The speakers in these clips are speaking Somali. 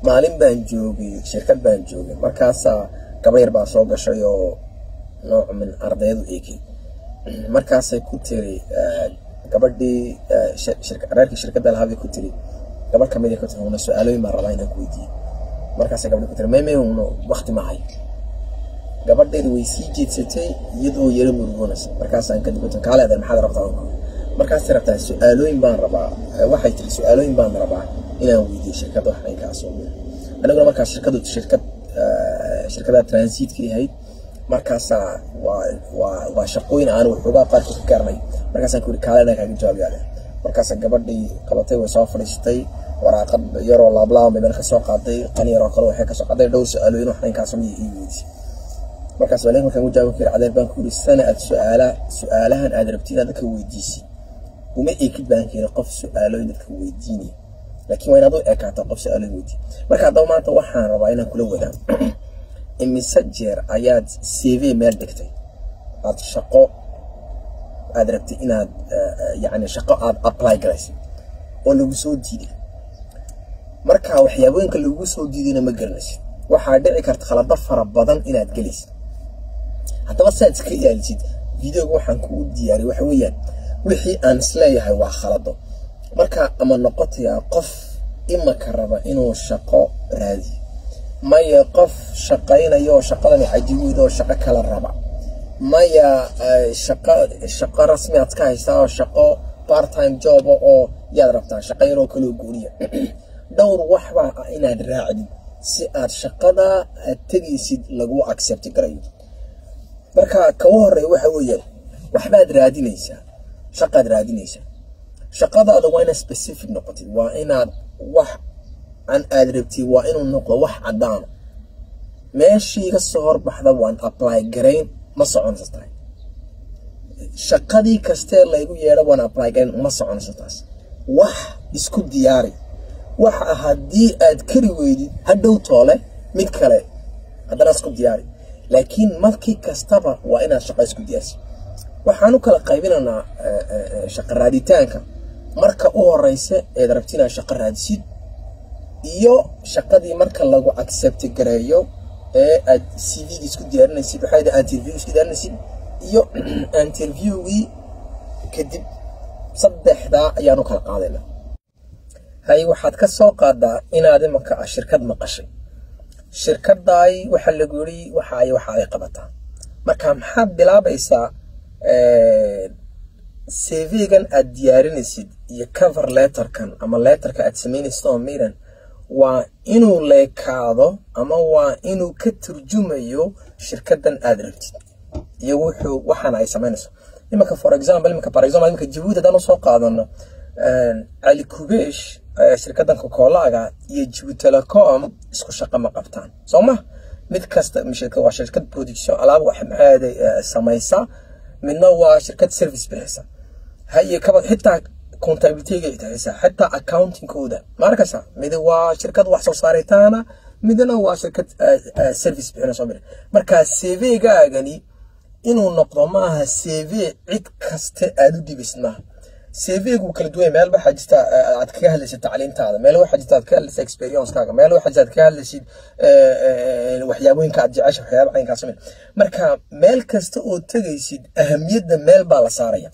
maalin baan joogay shirkad baan joogay markaasaa gabadh yar baa soo gashay oo nooc min ardaydu eegay markaasay ku tiri gabadhii reerkii shirkadda lahaabay ku tiri gabadh kamid ku tiri una su-aalooyin baan rabaa inaan ku weydiiyo markaasay gabadhi ku tiri maymay una wakti ma hayo gabadheedi way sii jeedsatay iyadoo yaro murugoonaysa markaasaan kadib ku tiri kaale adeer maxaad rabtaa markaasay rabtaa su-aalooyin baan rabaa waxay tiri su-aalooyin baan rabaa inaan weydiiyo shirkadda wax aynkaas oo aniguna markaas shirkadu shirkad shirkada transitka ahayd markaasaa waa waa waa shaqooyin aan waxoogaa qaarkood ka garanay markaasaan ku yiri kaalena kaaga jawaabiyaale markaasa gabadhii qabatay way soo fadhiistay waraaqad yaroo laablaaban bay meel ka soo qaaday qani yaroo kale waxay ka soo qaaday dhowr su-aalooyin wax aynkaas oo ii weydiisay markaas waalin markaan u jawaabi kari cadeer baan ku yiri sana aad su-aala su-aalahan aad rabti inaad dadka weydiisid uma eekid baan kiri qof su-aalooyin dadka weydiinaya laakiin waa inaad u ekaataa qof su-aalooyin weydiiya marka haddaba maanta waxaan rabaa inaan kula wadaago imise jeer ayaad cv meel dhigtay aad shaqo aad rabtay inaad yani shaqo aad apply garaysay oo lagu soo diiday marka waxyaabooyinka lagu soo diidayna ma garanaysid waxaa dhici karta khalado fara badan inaad gelaysid haddaba si aad iska ilaalisid videoga waxaan kuu diyaariyay waxa weeyaan wixii aan isleeyahay waa khalado marka ama noqotayaa qof imaka raba inuu shaqo raadiyo maya qof shaqaynayo oo shaqadani cajiweyd oo shaqo kala raba maya shaqo shaqo rasmi aad ka haystaa oo shaqo part time job oo yaad rabtaa shaqo yaroo kaloo gooniya dhowr waxbaa ah inaad raacdid si aad shaqada aad tegaysid lagu accept garayo marka kaga horeeya waxa weeyaan waxbaad raadinaysaa shaqaad raadinaysaa shaqadaada waa inaad specific noqotid waa inaad wax an aad rabtid waa inuu noqdo wax caddaana meeshii ka soo horbaxda waan apply garayn ma soconaysa tahay shaqadii kastee laygu yeedho waan apply garayn ma soconaysa taas wax isku diyaari waxa haddii aad kari weydid hadhow toole mid kale haddana isku diyaari laakiin markii kastaba waa inaad shaqo isku diyaarsid waxaan u kala qaybinaynaa shaqo raaditaanka marka u horeysa eed rabti inaad shaqo raadisid iyo shaqadii marka lagu accept gareeyo ee aad cv-ga isku diyaarinaysid waxaa yidhi interview isku diyaarinaysid iyo interviewgii kadib saddexdaa ayaan u kala qaadaynaa hay waxaad ka soo qaadaa inaad imaka ah shirkad maqashay shirkadaay waxaa lagu yiri waxa ay waxa ay qabataa marka maxaad bilaabaysaa cv-gan aad diyaarinaysid iyo cover letterkan ama letterka aad samaynaysid oo miran waa inuu leekaado ama waa inuu ka turjumayo shirkadan aad rabtid iyo wuxuu waxaana ay samaynayso imanka for example imanka for example imanka jabuuti haddaan usoo qaadano cali kubesh shirkadan kokolaaga iyo jabuuti telecom isku shaqo ma qabtaan soo ma mid kasta waa shirkad production alaab wax maxaaday samaysa midna waa shirkad service bixisa haye kaba xitaa contabilityga bixisa xitaa accountingkooda ma arkaysa mid waa shirkad wax soo saaritaana midna waa shirkad service bixina soo marka cv-gaagani inuu noqdo maaha cv cid kaste aad u dhibisid maaha cv-gu kala duwan meel waxaa jirta aad kaga hadlaysid tacliintaada meel waxaa jirta aad ka hadlaysid experience-kaaga meel waxaa jirta aad kaga hadlaysid waxyaabooyinka aad jecesha waxyaaba caynkaas sameyn marka meel kasta oo tegaysid ahamiyadda meel baa la saaraya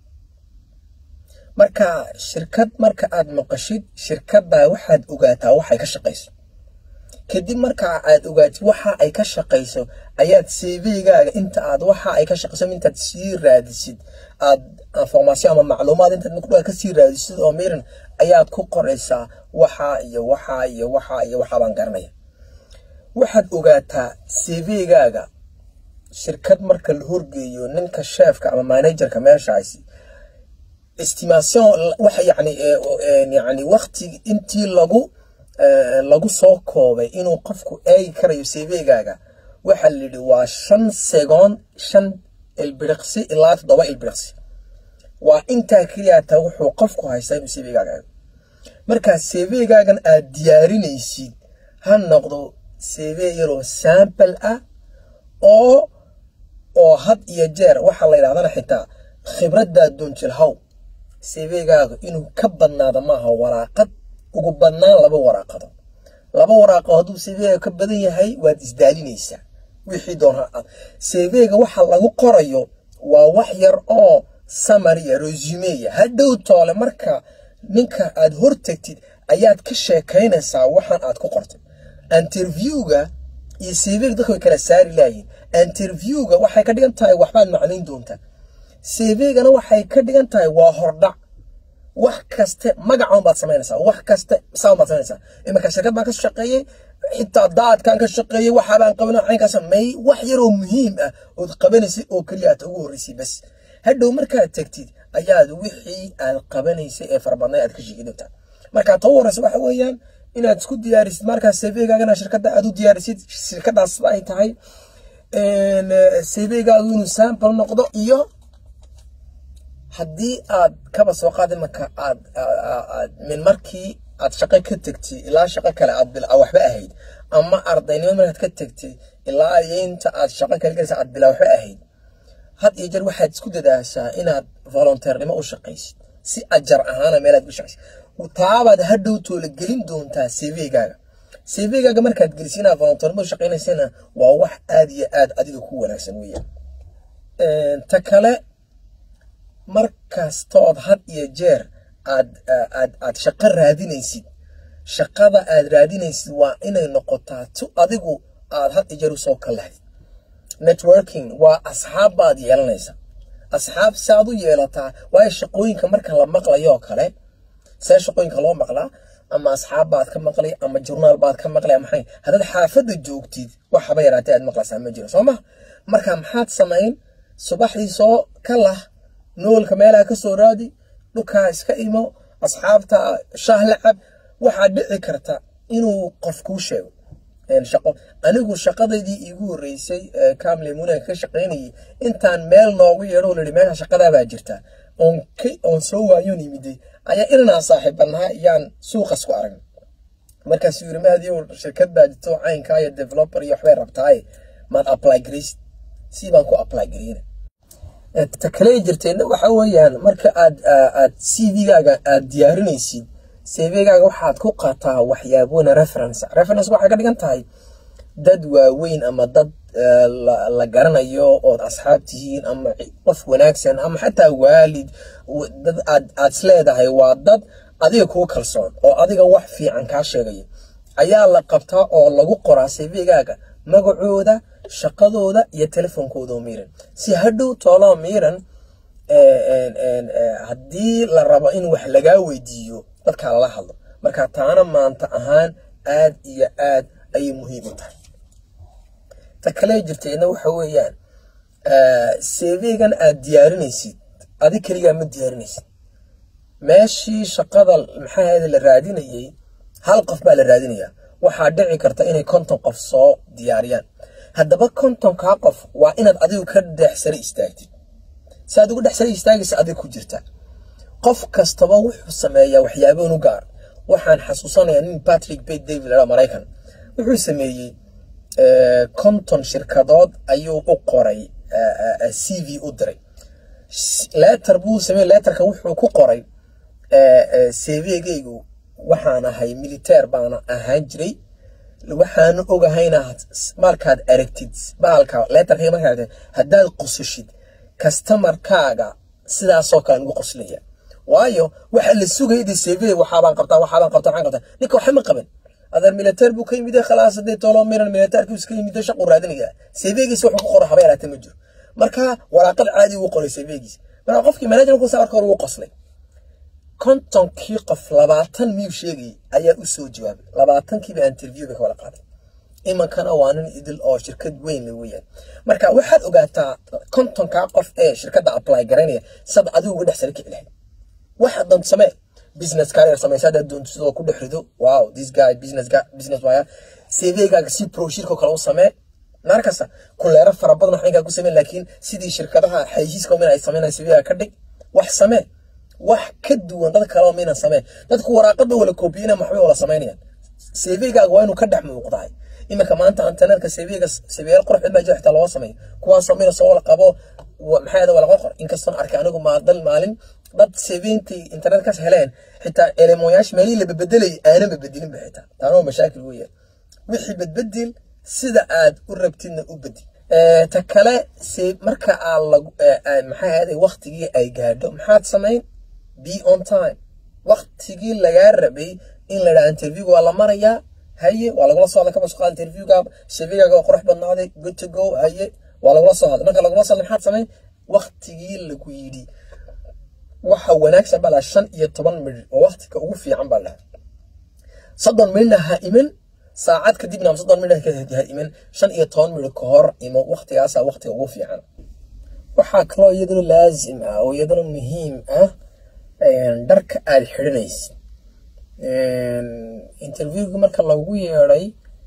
marka shirkad marka aad maqashid shirkaddaa waxaad ogaataa waxay ka shaqayso kadib marka aad ogaatid waxa ay ka shaqayso ayaad cv-gaaga inta aad waxa ay ka shaqayso intaad sii raadisid aad information ama macluumaad intaad muddaa ka sii raadisid oo miran ayaad ku qoraysaa waxa iyo waxa iyo waxa iyo waxa baan garanaya waxaad ogaataa cv-gaaga shirkad marka la horgeeyo ninka sheefka ama managerka meeshaasi estimation waxa yani yani waqti intii lagu lagu soo koobay inuu qofku eegi karayo cv-gaaga waxaa la yidhi waa shan segoond shan ilbiriqsi ilaa toddoba ilbiriqsi waa intaa keliyata wuxuu qofku haystaa inuu cv-gaaga eego markaa cv-gaagan aad diyaarinaysid ha noqdo cv yaroo sample ah oo oo had iyo jeer waxaa la yidhahdana xitaa khibraddaa doonjilhaw cv-gaaga inuu ka badnaado maaha waraaqad ugu badnaan laba waraaqado laba waraaqo hadduu cv-ga ka badan yahay waad isdaalinaysaa wixii doona cv-ga waxa lagu qorayo waa wax yar oo samariya resumeya hadhow toole marka ninka aad hortagtid ayaad ka sheekaynaysaa waxaan aad ku qortay interviewga iyo cv-ga dadka way kala saari laayihin interviewga waxay ka dhigan tahay waxbaad macnayn doontaa cv-gana waxay ka dhigan tahay waa hordhac wax kaste magacan baad samaynaysaa wax kaste saan baad samaynaysaa iminka shirkad baan ka shaqeeyey xitaa daadkaan ka shaqeeyey waxaabaan qabanay caynkaas may wax yaroo muhiim ah ood qabanaysay oo keliya aad ugu horreysay bas hadhow markaad tagtid ayaad wixii aad qabanaysay ee farabadnay aad ka sheegi doontaa marka too horeysa waxa weeyaan inaad isku diyaarisid markaa cv-gaagana shirkadda aad u diyaarisid shirkadaas ay tahay cv-gaagu inuu sample noqdo iyo haddii aad kaba soo qaad imanka aad min markii aad shaqo ka tegtay ilaa shaqo kale aad bilaa waxba ahayd ama ardaynimo markaad ka tegtay ilaa inta aad shaqo kale galaysa aad bilaa waxba ahayd had iyo jeer waxaad isku dadaashaa inaad volunteernimo u shaqaysid si ajar ahaana meelaad u shaqaysid taabaad hadhow toola gelin doontaa cv-gaaga cv-gaaga markaad gelisid inaad volunteernimo u shaqaynaysana waa wax aad iyo aad adiga ku wanaagsan weeyaan ta kale markastood had iyo jeer aad aad aad shaqo raadinaysid shaqada aad raadinaysid waa inay noqotaa tu adigu aad had iyo jeer usoo kalahdid networking waa asxaab baad yeelanaysa asxaab si aad u yeelataa waayo shaqooyinka marka la maqlayoo kale see shaqooyinka loo maqlaa ama asxaab baad ka maqlay ama jurnaal baad ka maqlay maxay haddaad xaafadda joogtid waxaba yaraatee aad maqlaysaa ma jiro soo ma marka maxaad samayn subaxdii soo ka lah noolka meelaha ka soo raadi dhulkaa iska imo asxaabta shaah la cab waxaa dhici karta inuu qof kuu sheego shaqo anigu shaqadaydii iigu horreysay kamle munan ka shaqaynayay intaan meel noogu yeedho lahi meesha shaqadaabaa jirta oon oon soo waayoon yimiday ayaa inanaa saaxiibanaha yaan suuqas ku aragn markaasuu yiri maadiyow shirkad baa jirto caynkaa iyo developer iyo waxbay rabtaaye maad apply garaysid si baan ku apply garayna ta kale jirteedna waxa weeyaan marka aad aad cv-gaaga aad diyaarinaysid cv-gaaga waxaad ku qataa waxyaabona reference reference waxay ka dhigan tahay dad waaweyn ama dad la garanayo ood asxaab tihiin ama qof wanaagsan ama xataa waalid dad aad aad isleedahay waa dad adiga kuu kalsoon oo adiga wax fiican kaa sheegaya ayaa la qabtaa oo lagu qoraa cv-gaaga magacooda shaqadooda iyo telefoonkooda miiran si hadhow tooloo miiran haddii la rabo in wax lagaa weydiiyo dadkaa lala hadlo marka taana maanta ahaan aad iyo aad ayay muhiim u tahay ta kale jirteedna waxa weeyaan cv-gan aad diyaarinaysid adi keligaa ma diyaarinaysid meeshii shaqada maxaa la raadinayay hal qof baa la raadinayaa waxaa dhici karta inay konton qof soo diyaariyaan haddaba kontonkaa qof waa inaad adigu ka dhexsare istaagtid si aad ugu dhexsare istaagaysa adig ku jirta qof kastaba wuxuu sameeyaa waxyaaboon u gaar waxaan xasuusanayaa nin patrick bay david la maraykan wuxuu sameeyey konton shirkadood ayuu u qoray c v u diray letter buu sameeyey letterka wuxuu ku qoray cv-gaygu waxaan ahay militeer baana ahaan jiray waxaanu ogahayna markaad aragtid bahalka letterkayga markaad aragtid haddaad qosashid kastamarkaaga sidaasoo kale ugu qoslaya waayo waxa la sugayay de cv waxaabaan qabtaa waxaabaan qabtaa waxaan qabtaa ninka waxa ma qaban adeer militeer buu ka yimid khalaas hadee toolo miran militeerkii iska yimid shaqu raadinaya cv-giisa wuxuu ku qoray haba yaraatee ma jiro marka waraaqad caadi uu qoray cv-giisa marka qofkii manager ku saarka hore wuu qoslay kontonkii qof labaatan miyuu sheegayay ayaa u soo jawaabay labaatankiiba interview bay ka wada qaaday imankana waa nin idil oo shirkad weyn le weeyaan marka waxaad ogaataa kontonkaa qof ee shirkadda apply garaynaya sad adigu uga dhex sara kici lahayd waxaad doonto samee business career samaysa haddaad doonto sidoo ku dhex rido wow this guy business guy business waya cv-gaaga si broshirka kale u samee maar kasta kuleero fara badan waxinkaa ku sameen laakiin sidii shirkadaha xayisiiska min ay sameynaya cv-gaaga ka dhig wax samee wax ka duwan dad kaleo maynan sameen dadku waraaqada wala koobiyena maxbay wala samaynayaan cv-gaaga waa inuu ka dhex muuqdahay iminka maanta internetka cv-ga cv-yaal qurux baa jira xitaa loo sameeyo kuwaasoo mina soo wala qabo maxaa wala qor inkastoo arkay anigu maadal maalin dad seventy internetkaas heleen xitaa elemoyaasha meelihii la bedbedelay aanan bedbedelinba xitaa taana waa mashaakil weeyaan wixii bedbedel sida aad u rabtidna u bedel ta kale se marka aa lagu maxay ahaaday waktigii ay gaadho maxaad samayn be on time waktigii lagaa rabay in la dhaha interviewga waa la marayaa haye waa lagula soo hadla kaba soo qaada interviewga cvgaaga waa qurux badnaaday good to go haye waa lagula soo hadla marka lagula soo hadla maxaad samayn waktigii lagu yidhi waxa wanaagsan baa laha shan iyo toban midh oo waktiga ugu fiican baa laha soddon midhna ha iman saacad kadibna ama soddon midh ha iman shan iyo toban midh ka hor imo waktigaasa waktiga ugu fiican waxaa kaloo iyaduna laazim ah oo iyaduna muhiim ah dharka aad xidhanaysid interviewga marka lagu yeeday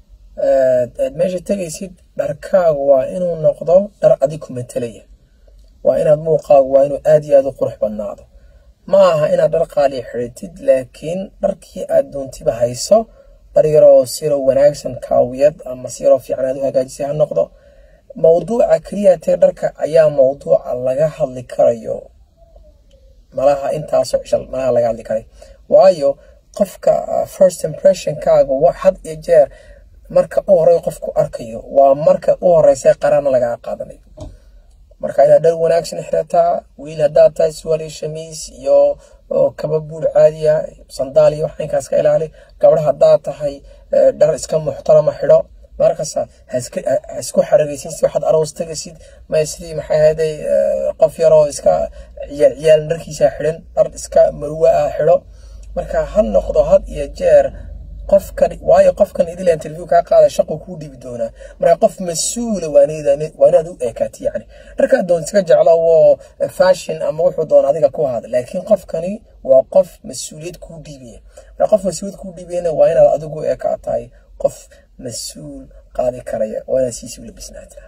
aad meesha tegaysid dharkaagu waa inuu noqdo dhar adig ku matalaya waa inaad muuqaagu waa inuu aad iyo aad u qurux badnaado ma aha inaad dhar qaaliya xidhatid laakiin dharkii aad doontiba hayso dhar yaroo siroo wanaagsan kaawiyad ama siroo fiican aad u hagaajisay ha noqdo mawduuca keliya tee dharka ayaa mawduuca laga hadli karayo malaha intaasoo cishal malaha laga hadli karay waayo qofka first impressionkaaga wax had iyo jeer marka u horey qofku arkayo waa marka u horeysa qarana lagaa qaadanayo marka inaad dhar wanaagsan xirataa wiil haddaad tahay suwaal iyo shamiis iyo kaba buur caadiya sandaal iyo wax inkaas ka ilaali gabdha haddaad tahay dhar iska muxtarama xidho markasta haisku xaragaysin si waxaad aroos tagasid may sidii maxay ahaday qof yaroo iska ciyaal ciyaal dharkiisa xidhan dhar iska marwa ah xidho marka ha noqdo had iyo jeer qofkan waayo qofkan idila interview kaa qaada shaqo kuu dhibi doonaa marka qof mas-uula waa inaad u eekaati yani dharkaa doon iska jeclo oo fashion ama wuxuu doona adiga ku hada laakiin qofkani waa qof mas-uuliyad kuu dhiibaya marka qof mas-uuliyad kuu dhiibayana waa inaad adigu eekaatahay qof mas-uul qaadi karaya waa inaad siisi ula bisnaataa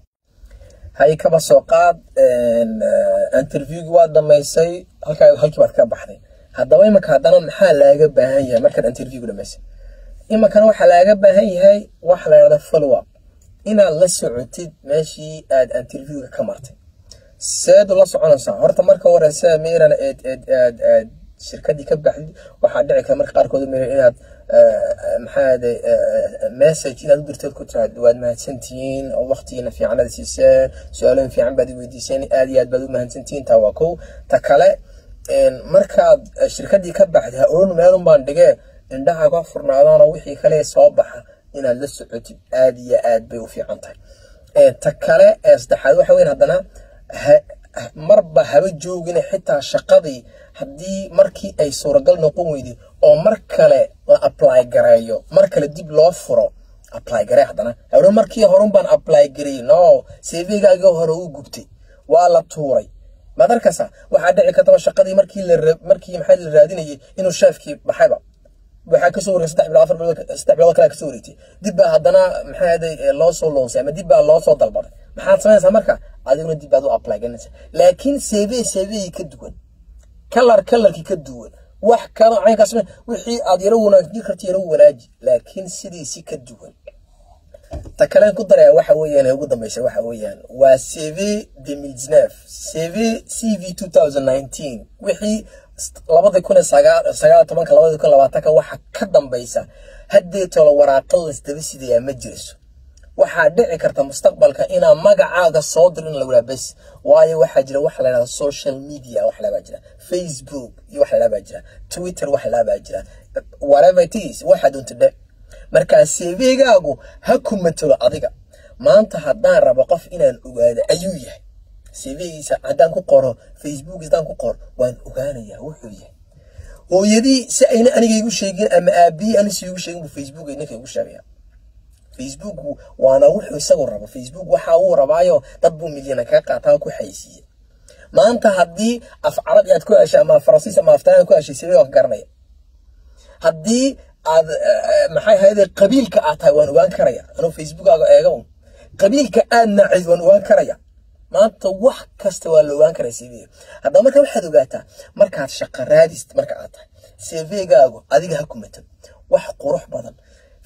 hay kaba soo qaad interviewgi waa dhamaysay halkaa halkii baad ka baxday haddaba imanka haddana maxaa laaga baahan yahay markaad interviewga dhamaysay imankana waxaa laaga baahan yahay waxa la yidhahda follow up inaad la socotid meeshii aad interviewga ka martay seed ula soconaysaa horta marka horeysa miran eed eed aad aad shirkadii ka baxdid waxaa dhici kara marka qaarkood miran inaad maxaade message inaad u dirteed ku tiraad waad mahadsantihiin oo waqtigiina fiican aad siiseen su-aalooyin fiican baad weydiiseen aad iyo aad baad u mahadsantihiin taa waa kow ta kale markaad shirkadii ka baxday ha oran meelun baan dhigee indhaha ka furnaadaanoo wixii kale soo baxa inaad la socotid aad iyo aad bay u fiican tahay ta kale ee saddexaad waxa weyn haddana marba haba joogina xitaa shaqadii haddii markii ay suuragal noqon weyday oo mar kale la apply gareeyo mar kale dib loo furo apply garee haddana hore markii horun baan apply gareeyey no cv-gaaga hore u gubtay waa la tuuray maad arkaysa waxaa dhici kartaba shaqadii markii la markii maxaa la raadinayay inuu sheefkii baxayba waxaa kasoo wareegay saddex bilood afar bilood saddex bilood kale kasoo wareegtay dib baa haddana maxaa ahaday loo soo loonsay ama dib baa loo soo dalbaday maxaad samaynaysaa marka adiguna dib baad u apply galinaysa laakiin cv cv ka duwan kalar kalarkii ka duwan wax kalo caynkaas wixii aad yaro wanaajin karta yaro wanaaji laakiin sidiisi ka duwan ta kalen ku daraya waxa weeyaan ee ugu dambeysa waxa weeyaan waa cv demilsnef cv cv two thousand nineteen wixii labada kun sagaal sagaal tobanka labada kun labaatanka waxa ka dambeysa haddeetoola waraaqa lasdaba sidayaa ma jirayso waxaa dhici karta mustaqbalka inaa magacaaga soo dirin lawaa bes waayo waxaa jira waxa la yhahda social media wax labaa jira facebook iyo wax labaa jira twitter wax labaa jira whatever it is waxaa doonta dhe markaa cv-gaagu ha ku matalo adiga maanta haddaan rabo qof inaan ogaado ayuu yahay cv-giisa haddaan ku qoro facebook haddaan ku qoro waan ogaanayaa wuxuu yahay hooyadii si ayna aniga igu sheegin ama aabihii anisi igu sheegin buu facebook ninka igu sheegaya facebook waana wuxuu isagu rabo facebook waxa uu rabaayo dad buu milyana kaga qaataa ku xaysiiya maanta haddii af carabi aad ku heshay ama faransiis ama aftaan ku heshay cv waan ka garanaya haddii aad maxay ahayde qabiilka aad tahay waan ogaan karaya anuu facebookaaga eega un qabiilka aad nacid waan ogaan karaya maanta wax kasta waa la ogaan karaa cv haddaba marka waxaad ogaataa markaad shaqa raadist marka aad tahay cv-gaagu adiga ha ku matan wax qurux badan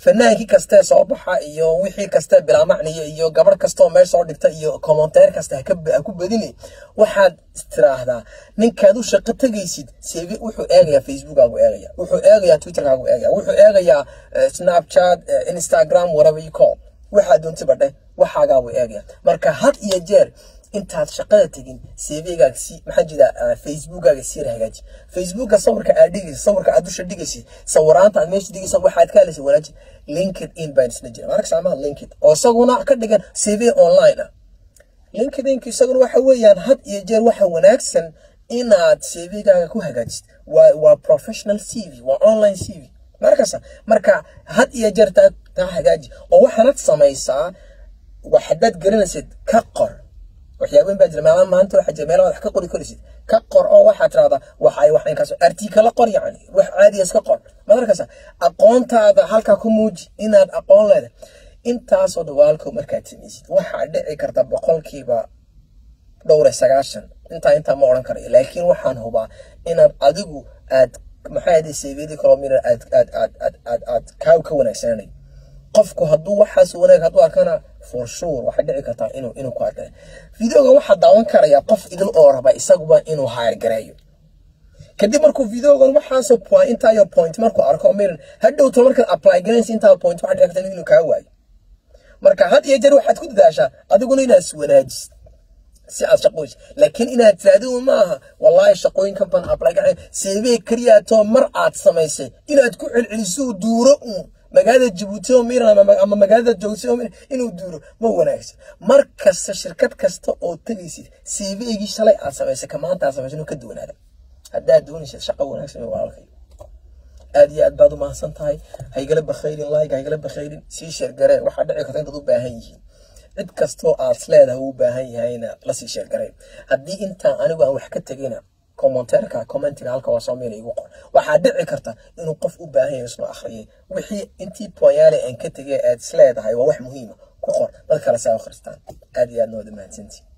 fanaankii kastee soo baxa iyo wixii kastee bilaamacniya iyo gabarh kastaoo meel soo dhigta iyo commenteer kasta ha ku badini waxaad istiraahdaa ninkaad u shaqo tegaysid seebi wuxuu eegayaa facebookkaagu eegaya wuxuu eegayaa twitterkaagu eegaya wuxuu eegayaa snapchat instagram whatever you call waxaa doontay badhe waxaagaagu eegaya marka had iyo jeer intaad shaqada tegin cvgaaga si maxaa jira facebookkaaga sii hagaaji facebooka sawirka aad dhigaysa sawirka aad dusha dhigaysa sawiraanta aad meesha dhigaysa waxaad ka helaysa wanaaji linkedin baan isna jira marka saamaha linked oo isaguna ka dhigan cv online ah linkedinku isaguna waxa weeyaan had iyo jeer waxa wanaagsan inaad cvgaaga ku hagaajist waa waa professional cv waa online cv markasa marka had iyo jeer taa taa hagaaji oo waxaanad samaysaa waxadaad garanaysid ka qor waxyaabahin baa jira meelaha maanta waxaa jira meelaha wax ka qori korisid ka qor oo waxaa tirahdaa waxay wax inkaas artikala qor yacni wax caadiya iska qor madarkasa aqoontaada halkaa ku muuji inaad aqoon leedahay intaasoo dhawaalko markaad samaysid waxaa dhici karta boqolkiiba dhowre sagaashan intaa intaa ma odhan karayo laakiin waxaan hubaa inaad adigu aad maxaa yidhi cvd colomina aad aad aad aad aad aad kaa ka wanaagsananay qofku hadduu waxaas wanaag hadduu arkana for sure waxay dhici kartaa inuu inuu ku arkay videoga waxaa daawan karaya qof idil oo raba isaguba inuu haargareeyo kadib markuu videogan waxaasoo point intaayo point markuu arko miran hadhowto markaad apply garanaysa intaa point waxaa dhici karta inuu kaa waayo marka had iyo jeer waxaad ku dadaashaa adiguna inaad iswanaajisid si aad shaqooyis laakiin inaad tiraahdo maaha wallaahi shaqooyinkan baan apply garan seebee keliyaatoo mar aad samaysay inaad ku celceliso duuro uun magaalada jabuuti oo miran ama magaalada joogsi oo miran inuu duuro ma wanaagsan mar kasta shirkad kasta oo tegaysid cv-gii shalay aad samaysay ka maanta aad samaysay inuu ka duwanaada haddaad doonaysid shaqo wanaagsan walaalkay aad iyo aad baad u mahadsan tahay haygala bakhayrin like haygala bakhayrin sii sheergaree waxaa dhici karta intaad u baahan yihiin cid kastoo aad leedahay uu u baahan yahayna lasii sheergaree haddii intaan anigu aan wax ka tegina commenteerka commentiga halka waa soomaaliya igu qor waxaa dhici karta inuu qof u baahan yahay isnoo akhriyay wixii intii poyaale aan ka tegay aad isleedahay waa wax muhiima ku qor dad kale saa akhristaan aad iyo aad nooda mahadsantii